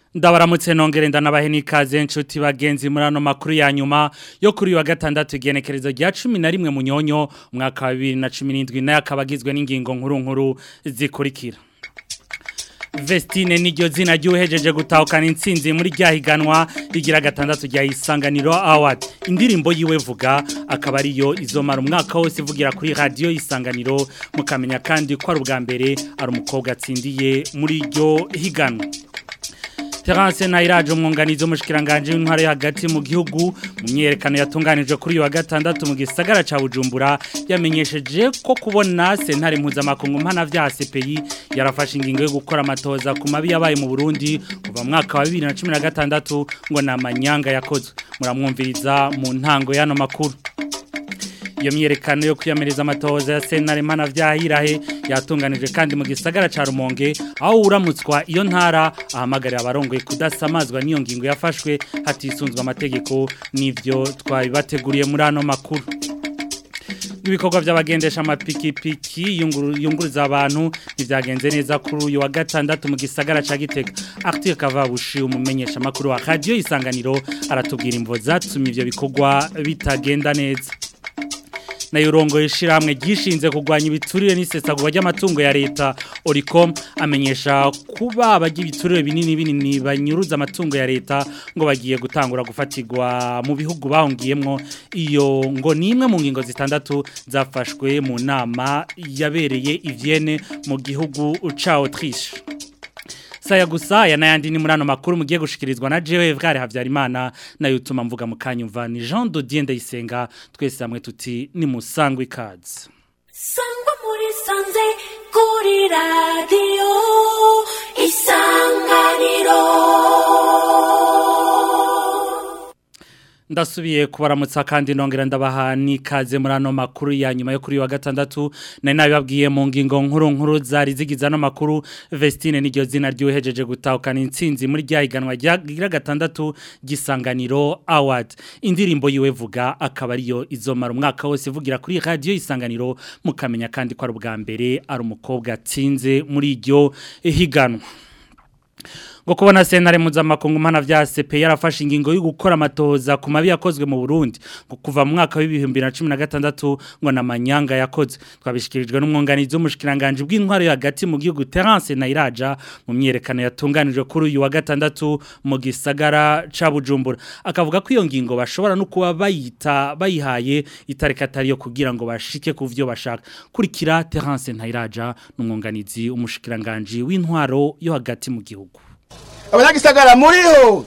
ndabaramutse nongere ndanabahe n'ikaze nshuti bagenzi muri ano makuru ya nyuma yo kuri uyu wa gatandatu igenekerezo rya cumi na rimwe munyonyo umwaka wa bibiri na cumi n'indwi nayo akaba agizwe n'ingingo nkuru nkuru zikurikira Vestine niryo zina ryuhejeje gutahukana intsinzi muri ryahiganwa rigira gatandatu rya Isanganiro Award indirimbo yiwe vuga akaba ariyo izomara umwaka wose ivugira kuri radio Isanganiro mukamenya kandi ko ari ubwa mbere ari umukobwa atsindiye muri iryo higanwa Terence Nairaje umwunganizi w'umushikiranganje w'intware hagati mu gihugu mu myerekano yatunganijwe kuri uyu wa gatandatu mu gisagara ca Bujumbura yamenyesheje ko kubona sentare mpuzamakungu mpana vya CPI yarafashe ingingo yo gukora amatoza ku mabi yabaye mu Burundi kuva mu mwaka wa 2016 ngo namanyanga yakozwe muramwumviriza mu ntango y'ano makuru iyo myerekano yo kwiyamiriza amatoza ya sentare mana vyahirahe yatunganijwe kandi mu gisagara ca Rumonge aho uramutswa iyo ntara ahamagarira abarongoye kudasamazwa n'iyo ngingo yafashwe hatisunzwe amategeko n'ivyo twabibateguriye muri ano makuru ibikorwa by'abagendesha amapikipiki yunguruza abantu ntibyagenze neza kuri uyu wa gatandatu mu gisagara ca Gitega Arthur Kavabushi umumenyesha makuru wa radio Isanganiro aratubwira imvo zatumye ivyo bikorwa bitagenda neza na yurongo ishiramwe gishinze kugwanya ibiturire n'isesagurwa ry'amatungo ya leta Oricom amenyesha kuba abagira ibiturire binini binini banyuruza amatungo ya leta ngo bagiye gutangura gufatirwa mu bihugu bahungiyemwo iyo ngo ni imwe mu ngingo zitandatu zafashwe mu nama yabereye ivyene mu gihugu ca Autriche saya gusa ya nayandi ni murano makuru mugiye gushikirizwa na jewe Evgare Havyarimana na yutuma mvuga mukanyumva ni Jean Dodier Ndayisenga twese hamwe tuti ni musangwe ikaze Sangwa muri sanze kuri radio isanganiro ndasubiye kubaramutsa kandi nongera ndabaha n'ikaze muri ano makuru ya nyuma yo kuri wa gatandatu nari nabibabwiye mu ngingo nkuru nkuru zari zigize ano makuru Vestine niryo zina ryuhejeje gutahukana intsinzi muri ryahiganwa rya gatandatu gisanganiro award indirimbo yiwe vuga akaba ariyo izomara umwaka wose ivugira kuri radio isanganiro mukamenya kandi ko ari ubwa mbere ari umukobwa atsinze muri iryo higanwa ngo kubona sentare mpuzamakungu mpana vya CP yarafashe ingingo yo gukora amatoza ku mabi yakozwe mu Burundi ngo kuva mu mwaka wa 2016 ngo namanyanga yakozwe twabishikirijwe n'umwunganizi w'umushikiranganje bw'intwaro hagati mu gihugu Terence Nairaja mu myerekano yatunganijwe kuri uyu wa gatandatu mu gisagara ca Bujumbura akavuga ko iyo ngingo bashobora no kuba bayita bayihaye itareka atariyo kugira ngo bashike ku vyo bashaka kurikira Terence Nairaja n'umwunganizi w'umushikiranganje w'intwaro yo hagati mu gihugu abanyagisagara muriho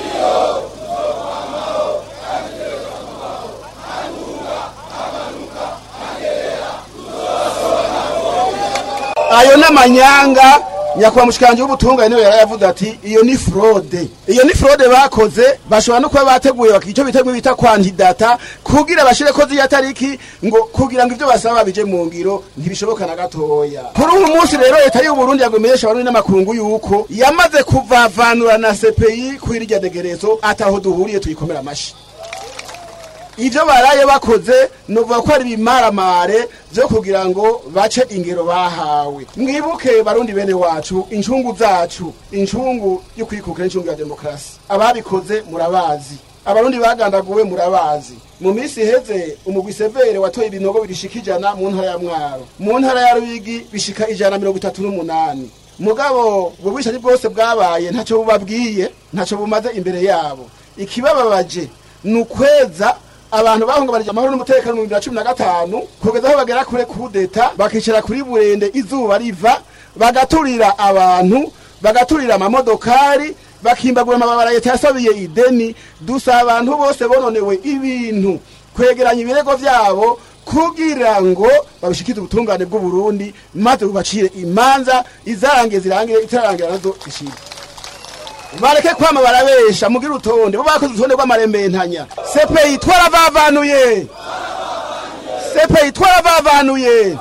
ayo n'amanyanga nyakubahwa mushikanje w'ubutungane niwe yarayavuze ati iyo ni fraude iyo ni fraude bakoze bashobora no kuba bateguye bakico biteguye bita kwantidata kugira bashire ko ziya tariki ngo kugira ngo ivyo basaba bije mu ngiro ntibishoboka na gatoya kuri uyu munsi rero leta y'u Burundi yagomenyesha abantu n'amakungu yuko yamaze kuvavanura na CPI kuri irya degerezo ataho duhuriye tuyikomera amashi ivyo baraye bakoze nuvuga ko ari bimaramare vyo kugira ngo bace ingero bahawe mwibuke barundi bene wacu incungu zacu incungu yo kwikukira incungu ya demokrasi ababikoze murabazi abarundi bagandaguwe murabazi mu minsi iheze umugwi severe watoye ibinogo birishika ijana mu ntara ya mwaro mu ntara ya ruyigi bishika ijana mirongo itatu n'umunani mugabo ubwo bwishaji bwose bwabaye ntaco bubabwiye ntaco bumaze imbere yabo ikibababaje ni ukweza abantu bahungabanije amahoro n'umutekano mu 2015 kugeza aho bagera kure kudeta bakicara kuri burende izuba riva bagaturira abantu bagaturira amamodokari bakimbagura amababara leta yasabiye ideni dusa abantu bose bononewe ibintu kwegeranya ibirego vyabo kugira ngo babishikize ubutungane bw'u Burundi maze bubacire imanza izarangiye zirangire itararangira nazo zishire bareke kwama barabesha mugira utonde bo bakoze utonde rw'amarembentanya sepeyi twarabavanuye sepeyi twarabavanuye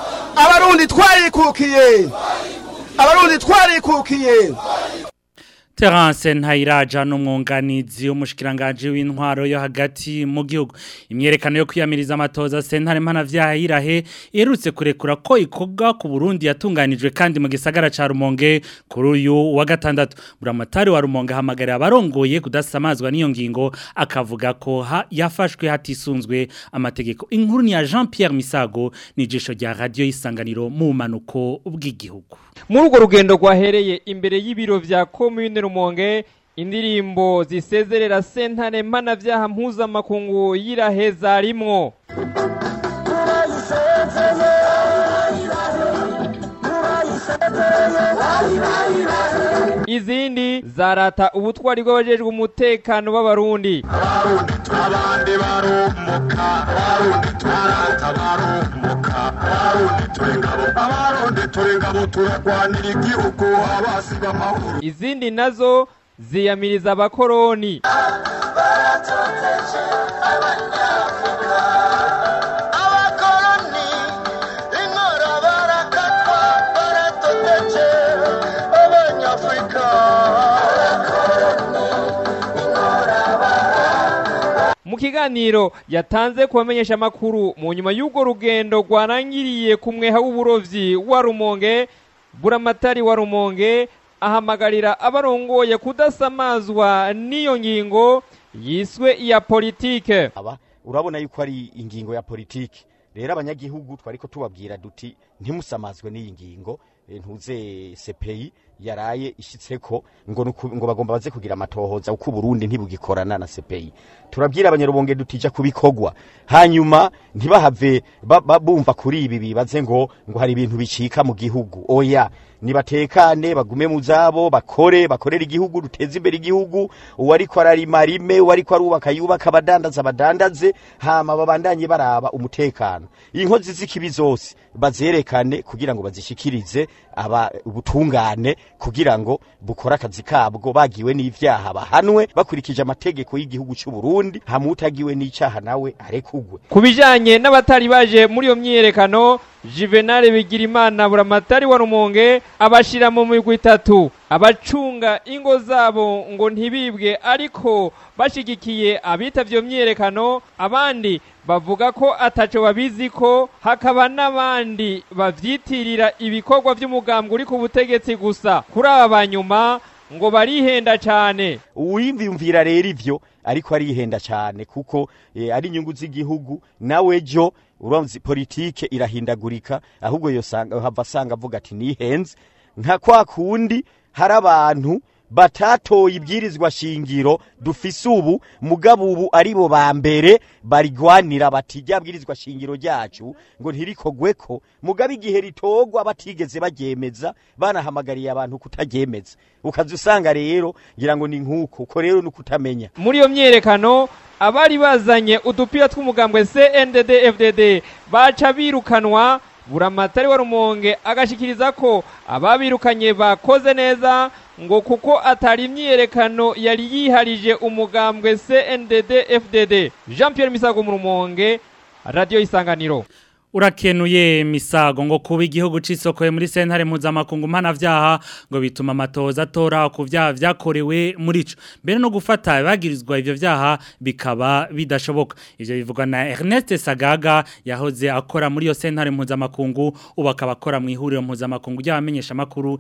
abarundi twarikukiye abarundi twarikukiye Terence Ntayiraja n'umwunganizi w'umushikiranganje w'intwaro yo hagati mu gihugu imyerekano yo kwiyamiriza amatoza sentare mpanavyaha irahe iherutse kurekura ko ikoga ku Burundi yatunganijwe kandi mu gisagara ca Rumonge kuri uyu wa gatandatu buramatari wa Rumonge hamagarira abarongoye kudasamazwa n'iyo ngingo akavuga ko ha, yafashwe hatisunzwe amategeko inkuru ni ya Jean Pierre Misago nijisho rya radio isanganiro mu manuko bw'igihugu muri urwo rugendo rwahereye imbere y'ibiro vya komine rumonge indirimbo zisezerera sentare mpanavyaha mpuzamakungu y'irahe zarimwo izindi zarata ubutwari bw'abajejwe umutekano b'abarundi abarundi turabandi barumuka abarundi turarata barumuka abarundi turi ngabo abarundi turi ngabo turagwanira igihugu abasi b'amahoro izindi nazo ziyamiriza abakoroni abakoroni inkora barakatwa baratoteje abanyafurika mu kiganiro yatanze ku bamenyesha amakuru mu nyuma y'urwo rugendo rwarangiriye ku mweha w'uburovyi wa rumonge buramatari wa rumonge ahamagarira abarongoye kudasamazwa n'iyo ngingo yiswe iya politike aba urabona yuko ari ingingo ya politiki rero abanyagihugu twariko tubabwira duti ntimusamazwe n'iyi ngingo eh, ntuze CPI yaraye ishitseko ngo nuku- ngo bagomba baze kugira amatohoza uko Burundi ntibugikorana na CPI turabwira abanyarubonge dutija kubikogwa hanyuma ntibahave ba- ba- bumva kuri ibi bibaze ngo ngo hari ibintu bicika mu gihugu oya nibatekane bagume mu zabo bakore bakorera igihugu duteze imbere igihugu uwariko ararima arime uwariko arubaka yubaka abadandaza badandaze hama babandanye baraba umutekano inkozi z'ikibi zose bazerekane kugira ngo bazishikirize aba ubutungane kugira ngo bukore akazi kabwo bagiwe n'ivyaha bahanwe bakurikije amategeko y'igihugu cy'u Burundi hama utagiwe n'icaha nawe arekugwe ku bijanye n'abatari baje muri iyo myiyerekano juvenal bigirimana buramatari wa rumonge abashira mu migwi itatu abacunga ingo zabo ngo ntibibwe ariko bashigikiye abitavye iyo myiyerekano abandi bavuga ko ataco babizi ko hakaba n'abandi bavyitirira ibikorwa vy'umugambwe uri ku butegetsi gusa kuri aba banyuma ngo barihenda cane uwimvimvira rero ivyo ariko arihenda cyane kuko eh, ari inyungu z'igihugu nawe jo uramzi politike irahindagurika ahubwo yosanga hava asanga avuga ati nihenze nka kwa kundi hari abantu batatoye ibwirizwa shingiro dufise ubu mugabo ubu aribo ba mbere barigwanira bati rya bwirizwa shingiro ryacu ngo ntirikogweko mugabo igihe ritogwa batigeze baryemeza banahamagariye abantu kutaryemeza ukaza usanga rero ngira ngo ni nk'uko uko rero ni ukutamenya muri iyo myiyerekano abari bazanye udupira tw'umugambwe CNDD FDD baca birukanwa buramatari wa rumonge agashikiriza ko ababirukanye bakoze neza ngo kuko atari imyiyerekano yari yiharije umugambwe CNDD FDD Jean Pierre Misago mu rumonge radio isanganiro Urakenuye misago ngo kuba igihugu cisokoye muri sentare mpuzamakungu mpanavyaha ngo bituma amatoza atora ku vyaha vyakorewe muri ico mbere no gufata bagirizwa ivyo vyaha bikaba bidashoboka ivyo bivugwa na Ernest Sagaga yahoze akora muri iyo sentare mpuzamakungu ubu akaba akora mu ihuriro mpuzamakungu ry'abamenyesha makuru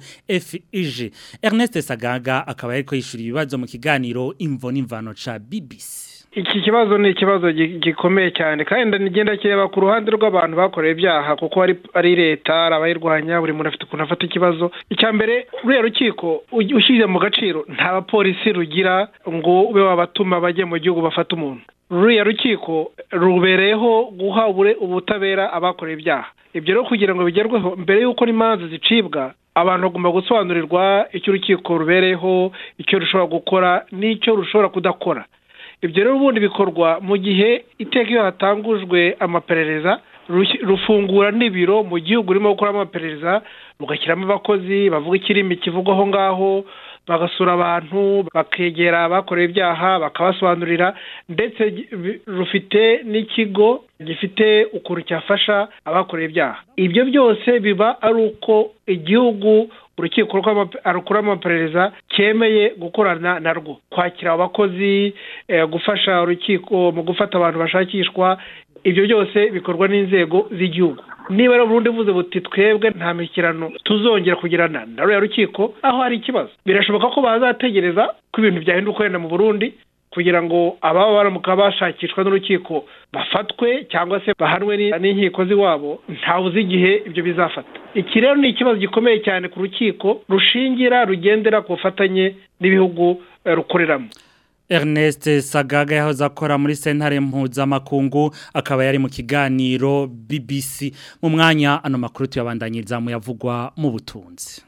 FIG Ernest Sagaga akaba yariko yishura ibibazo mu kiganiro imvo n'imvano ca BBC iki kibazo ni ikibazo gi- gikomeye cyane kandi nigenda kireba ku ruhande rw'abantu bakoreye ibyaha kuko ari ari leta ari abayirwanya buri muntu afite ukuntu afata ikibazo icya mbere ruriya rukiko uj- ushyize mu gaciro nta bapolisi rugira ngo ube wabatuma bajye mu gihugu bafata umuntu ruriya rukiko rubereyeho guha ubure- ubutabera abakoreye ibyaha ibyo rero kugira ngo bigerweho mbere y'uko n'imanza zicibwa abantu bagomba gusobanurirwa icyo urukiko rubereyeho icyo rushobora gukora n'icyo rushobora kudakora ibyo rero ubundi bikorwa mu gihe iteka iyo hatangujwe amaperereza rush- rufungura n'ibiro mu gihugu urimo gukoramo amaperereza rugashyiramo abakozi bavuga ikirimi kivugwa aho ngaho bagasura abantu bakegera abakoreye ibyaha bakabasobanurira ndetse gi- bi- rufite n'ikigo gifite ukuntu cyafasha abakoreye ibyaha ibyo byose biba ari uko igihugu urukiko rw'ama- rukuru amaperereza cyemeye gukorana narwo kwakira abakozi eh, gufasha urukiko mu gufata abantu bashakishwa ibyo byose bikorwa n'inzego z'igihugu niba rero Burundi buze buti twebwe nta mishyikirano tuzongera kugirana na ruriya rukiko aho hari ikibazo birashoboka ko bazategereza ko ibintu byahinduka wenda mu Burundi kugira ngo ababa baramuka bashakishwa n'urukiko bafatwe cyangwa se bahanwe ni- n'inkiko z'iwabo ntawe uzi igihe ibyo bizafata iki rero ni ikibazo gikomeye cyane ku rukiko rushingira rugendera ku bufatanye n'ibihugu eh, rukoreramo Ernest Sagaga yahoze akora muri sentare mpuzamakungu akaba yari mu kiganiro BBC mu mwanya ano makuru tuyabandanyiriza mu yavugwa mu butunzi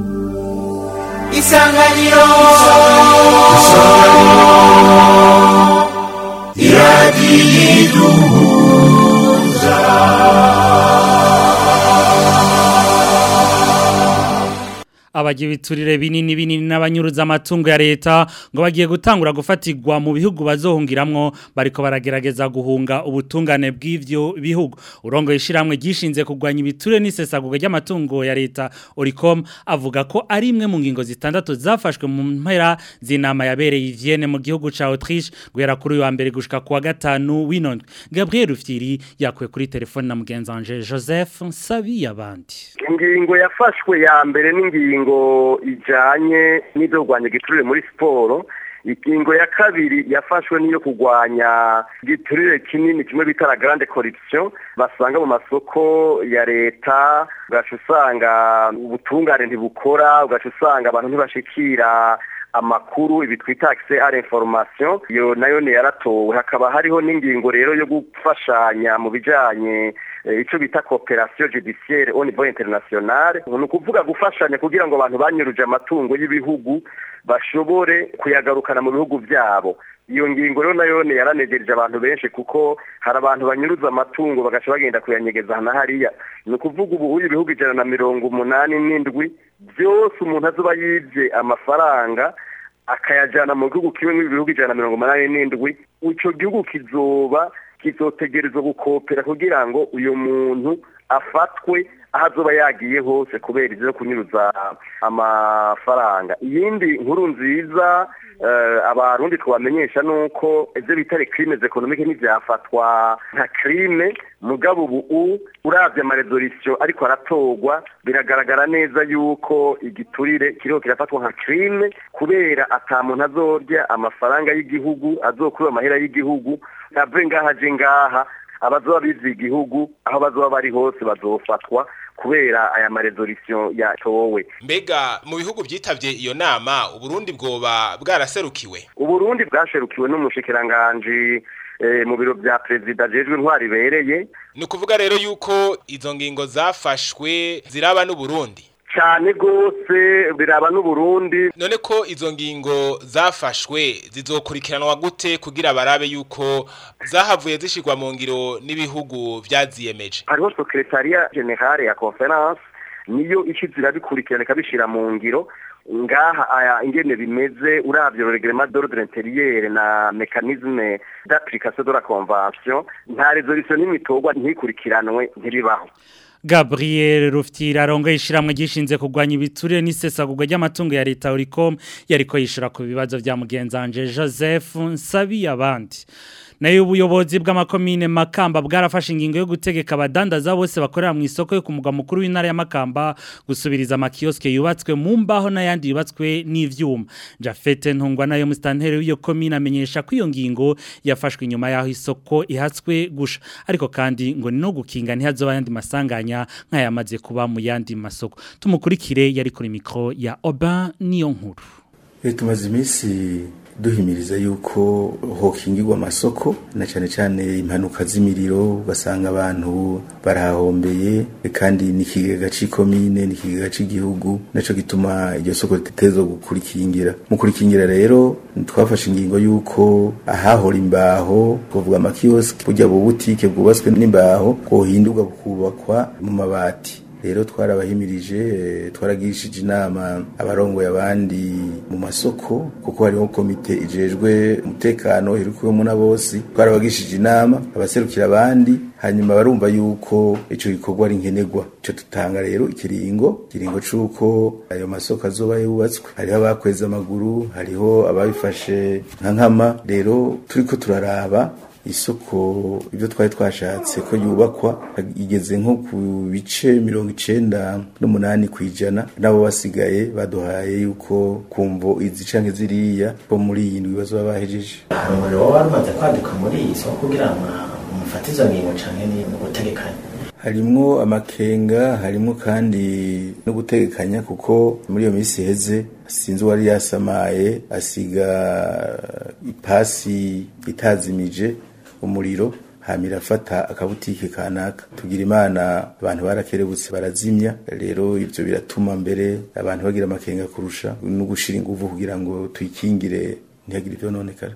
isanganiro abagira ibiturire binini binini n'abanyuruza amatungo ya leta ngo bagiye gutangura gufatirwa mu bihugu bazohungiramwo bariko baragerageza guhunga ubutungane bw'ivyo bihugu urongo ishiramwe gishinze kugwanya ibiturire n'isesagurwa ry'amatungo ya leta Oricom avuga ko ari imwe mu ngingo zitandatu zafashwe mu mpera z'inama yabereye i Vienne mu gihugu ca Autriche guhera kuri uyu wa mbere gushika ku wa gatanu w'inondwe Gabriel Rufyiri yakuye kuri telefone na mugenzi wanje Joseph Nsabi yabandi ingingo yafashwe ya mbere n'ingingo ijanye n'ibyo kurwanya igiturire muri siporo ingingo ya kabiri yafashwe n'iyo kurwanya igiturire kinini kimwe bita la grande corruption basanga mu masoko ya leta ugaca usanga ubutungane ntibukora ugaca usanga abantu ntibashikira amakuru ibi twita accès à l'information iyo nayo ni yaratowe hakaba hariho n'ingingo rero yo gufashanya mu bijanye eh, ico bita coopération judiciaire au niveau international ni ukuvuga gufashanya kugira ngo abantu banyuruje amatungo y'ibihugu bashobore kuyagarukana mu bihugu byabo iyo ngingo rero nayo ni yaranegereje abantu benshi kuko hari abantu banyuruza amatungo bagaca bagenda kuyanyegeza hana hariya ni ukuvuga ubu uyu ibihugu ijana na mirongo umunani n'indwi byose umuntu azoba yibye amafaranga akayajyana mu gihugu kimwe n'ibihugu ijana na mirongo umunani n'indwi icyo gihugu kizoba kizotegerezwa gukopera kugira ngo uyu muntu afatwe aho azoba yagiye hose kubera ibyo kunyuruza amafaranga iyindi nkuru nziza eh, abarundi twabamenyesha nuko ibyo bita crime economique ntibyafatwa nka crime mugabo ubu uravye amaresolisiyo ariko aratorwa biragaragara neza yuko igiturire kiriho kirafatwa nka crime kubera ata muntu azorya amafaranga y'igihugu azokura amahera y'igihugu ave ngaha aje ngaha abazoba bizi igihugu aho bazoba bari hose bazofatwa kubera aya maresolisiyo yatowe mbega mu bihugu byitabye iyo nama uburundi bwoba bwaraserukiwe uburundi bwasherukiwe n'umushikiranganji eh, mu biro bya perezida jejwe intwari ibereye ni ukuvuga rero yuko izo ngingo zafashwe ziraba n'uburundi cyane rwose biraba n'uburundi none ko izo ngingo zafashwe zizokurikiranwa gute kugira barabe yuko zahavuye zishirwa mu ngiro n'ibihugu vyaziyemeje hariho sekretariya generale ya conference niyo ishizira bikurikirana ikabishira mu ngiro ngaha aya ingene bimeze uravye le reglement d'ordre intérieur na mécanisme d'application de la convention nta resolution n'imitorwa ntikurikiranwe ntiribaho Gabriel Rufyira arongoye ishiramwe gishinze kugwanya ibiturire n'isesagurwa ry'amatungo ya leta Oricom yariko yishura ku bibazo vya mugenzanje Joseph Nsabi abandi nayo ubuyobozi bw'amakomine Makamba bwarafashe ingingo yo gutegeka abadandaza bose bakorera mu isoko yo kumugwa mukuru w'intara ya Makamba gusubiriza amakioske yubatswe mu mbaho n'ayandi yubatswe n'ivyuma Jafete ntungwa nayo mustantere w'iyo komine amenyesha ko iyo ngingo yafashwe inyuma yaho isoko ihatswe gusha ariko kandi ngo ni no gukinga ntihazoba yandi masanganya nk'ayamaze kuba mu yandi masoko tumukurikire yari kuri mikro ya Oba niyo nkuru Eh, tumaze iminsi duhimiriza yuko hokingirwa amasoko na cyane cyane impanuka z'imiriro ugasanga abantu barahombeye kandi n'ikigega c'ikomine n'ikigega c'igihugu naco gituma iryo soko ritezo gukurikingira mu kurikingira rero twafashe ingingo yuko ahahora imbaho kuvuga amakioski burya bubutike bwubatswe n'imbaho bwohindurwa bukubakwa mu mabati rero twarabahimirije eh, twaragishije inama abarongoye abandi mu masoko kuko hariho komite ijejwe umutekano irukuwemo na bose twarabagishije inama abaserukira abandi hanyuma barumva yuko ico gikorwa ari nkenerwa ico tutanga rero ikiringo ikiringo c'uko ayo masoko azoba yubatswe hariho abakweza amaguru hariho ababifashe nka nkama rero turiko turaraba isoko ibyo twari twashatse ko yubakwa igeze nko ku bice mirongo icenda n'umunani ku ijana nabo basigaye baduhaye yuko kumvo izi canke ziriya bo muri iyi ndwi bazoba bahejeje hari umuriro waba rumaze kwaduka muri iyi soko kugira ngo mufate izo ngingo canke ni ugutegekanya harimwo amakenga harimwo kandi no gutegekanya kuko muri iyo minsi iheze sinzi uwari yasamaye asiga ipasi itazimije umuriro hamira afata akabutike kanaka tugira imana abantu barakerebutse barazimya rero ivyo biratuma mbere abantu bagira amakenga kurusha no gushira inguvu kugira ngo tuyikingire ntihagire ivyo nonekara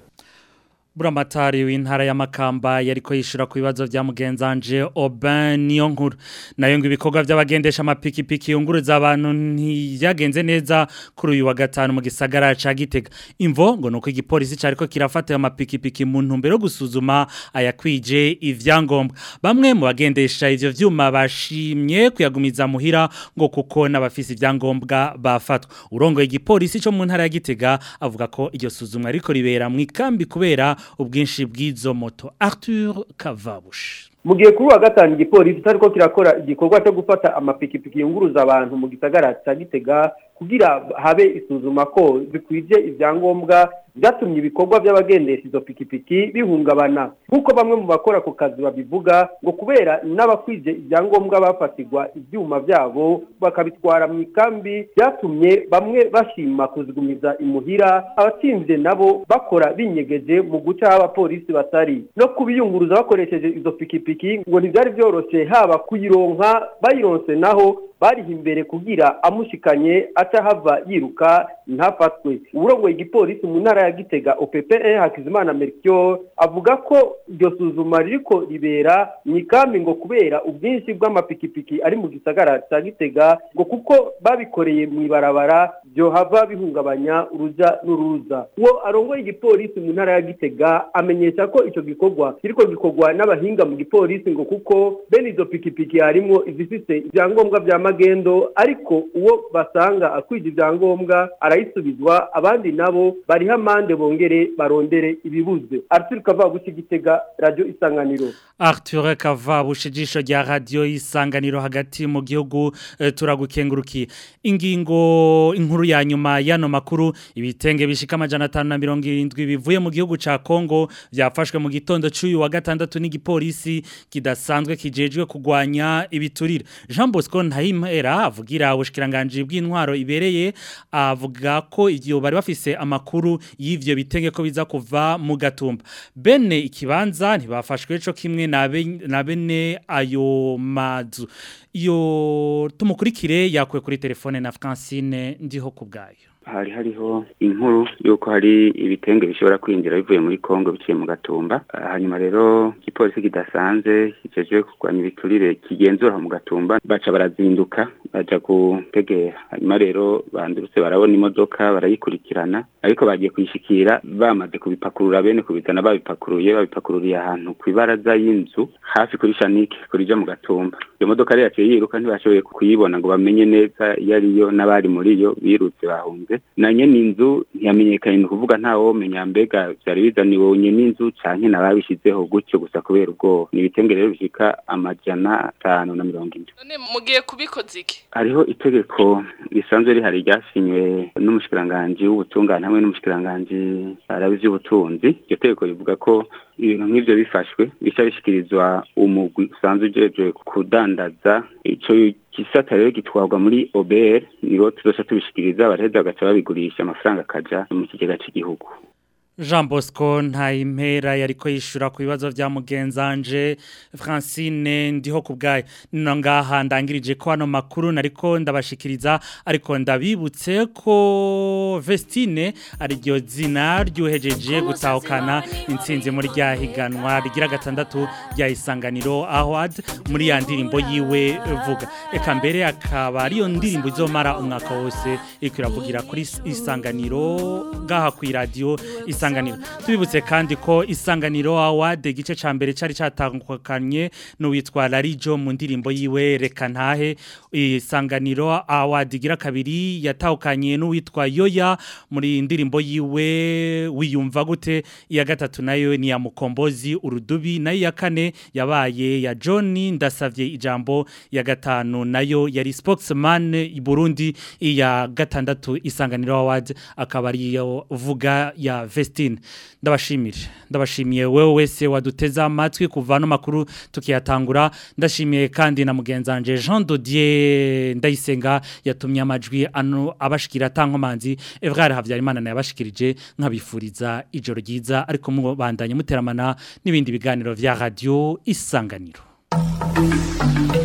Buramatari w'intara ya Makamba yariko yishura ku bibazo vya mugenzanje Aubin Niyonkuru nayo ngo ibikorwa by'abagendesha amapikipiki yunguruza abantu ntiyagenze neza kuri uyu wa gatanu mu gisagara ca Gitega imvo ngo nuko igipolisi cariko kirafata amapikipiki mu ntumbero yo gusuzuma ayakwije ivyangombwa bamwe mu bagendesha ivyo vyuma bashimye kuyagumiza muhira ngo kuko n'abafisi ivyangombwa bafatwa urongoye igipolisi cyo mu ntara ya Gitega avuga ko iryo suzumwa riko ribera mu ikambi kubera ubwinshi bw'izo moto Arthur Kavabush mu gihe kuri wa gatanu igipolisi tariko kirakora igikorwa cyo gufata amapikipiki yunguruza abantu mu gisagara cya Gitega kugira habe isuzuma ko zikwije ivyangombwa byatumye ibikorwa by'abagendesha izo pikipiki bihungabana nk'uko bamwe mu bakora ku kazi babivuga ngo kubera n'abakwije ibyangombwa bafatirwa ibyuma byabo bakabitwara mu ikambi byatumye bamwe bashima kuzigumiza imuhira abatsinze nabo bakora binyegeje mu guca aho abapolisi batari no kubiyunguruza bakoresheje izo pikipiki ngo ntibyari byoroshye haba kuyironka bayironse naho bariha imbere kugira amushikanye aca hava yiruka ntafatwe uburongoye igipolisi mu ntara ya gitega oppe hakizimana mercure avuga ko iryo suzuma ririko ribera mu ikambi ngo kubera ubwinshi bw'amapikipiki ari mu gisagara cya gitega ngo kuko babikoreye mu ibarabara byohava bihungabanya uruja n'uruza uwo arongoye igipolisi mu ntara ya gitega amenyesha ko icyo gikorwa kiriko gikorwa n'abahinga mu gipolisi ngo kuko bene izo pikipiki harimwo izifise ibyangombwa vya magendo ariko uwo basanga akwije ibyangombwa arayisubizwa abandi nabo bariho amande bongere barondere ibibuze Arthur Kavabushi Gitega Radio Isanganiro Arthur Kavabushi jisho rya radio Isanganiro hagati mu gihugu e, turagukengurukiye ingingo inkuru ya nyuma yano makuru ibitenge bishika amajana 570 bivuye mu gihugu ca Kongo byafashwe mu gitondo cy'uyu wa gatandatu n'igipolisi kidasanzwe kijejwe kugwanya ibiturire Jean Bosco Ntahimera avugira ubushikiranganje bw'intwaro ibereye avuga ko iyo bari bafise amakuru y'ivyo bitenge ko biza kuva mu gatumba bene ikibanza ntibafashwe co kimwe na bene ayo mazu iyo tumukurikire yakwe kuri telefone na Francine ndiho kubgayo hari hariho inkuru yuko hari ibitenge bishobora kwinjira bivuye muri Kongo biciye mu gatumba hanyuma rero igipolisi kidasanze kijeje kurwanya ibiturire kigenzura mu gatumba baca barazinduka baja gutegera hanyuma rero bandurutse barabona imodoka barayikurikirana ariko bagiye kuyishikira bamaze kubipakurura bene kubizana babipakuruye babipakururiye ahantu ku ibaraza y'inzu hafi kuri shanike kurija mu gatumba iyo modoka rero yaciye yiruka ntibashoboye kuyibona ngo bamenye neza iyo ariyo n'abari muri yo birutse bahunze na nyene inzu ntiyamenyekanye ni ukuvuga ntawomenya mbega vyari bizaniwe nyene inzu canke nababishizeho gutyo gusa kubera ubwoba ni ibitenge rero bishika amajana atanu na mirongo ine none mugiye kubikoza iki hariho itegeko risanzwe rihari ryasinywe n'umushikiranganji w'ubutungane hamwe n'umushikiranganji arabi vy'ubutunzi iryo tegeko rivuga ko ibintu nk'ivyo bifashwe bica bishikirizwa umugwi usanzwe ujejwe kudandaza ico gisata rero gitwarwa muri OBR nibo tuzoca tubishikiriza baraheza bagaca babigurisha amafaranga akaja mu kigega c'igihugu Jean Bosco Ntayimpera yariko yishura ku bibazo vya mugenzanje Francine ndiho kubgaye nino ngaha ndangirije ko hano makuru nariko ndabashikiriza ariko ndabibutse ko Vestine ari ryo zina ryuhejeje gutahukana intsinzi muri rya higanwa rigira gatandatu rya isanganiro Award muri ya ndirimbo yiwe vuga eka mbere akaba ariyo ndirimbo izomara umwaka wose iriko iravugira kuri isanganiro gaha ku radio isanganiro tubibutse kandi ko isanganiro award igice ca mbere cari catangukanye n'uwitwa Larijo mu ndirimbo yiwe reka ntahe isanganiro award igira kabiri yatahukanye n'uwitwa Yoya muri ndirimbo yiwe wiyumva gute iya gatatu nayo ni ya mukombozi urudubi nayo ya kane yabaye ya John ndasavye ijambo ya gatanu nayo yari spokesman i Burundi iya gatandatu isanganiro award akaba ariyo vuga ya Vestine ndabashimire ndabashimiye wewe wese waduteze amatwi kuva no makuru tukiyatangura ndashimiye kandi na mugenzanje Jean Dodier ndayisenga yatumye amajwi ano abashikira tankomanzi Evrard Havyarimana na yabashikirije nkabifuriza ijoro ryiza ariko mubandanye muteramana n'ibindi biganiro vya radio isanganiro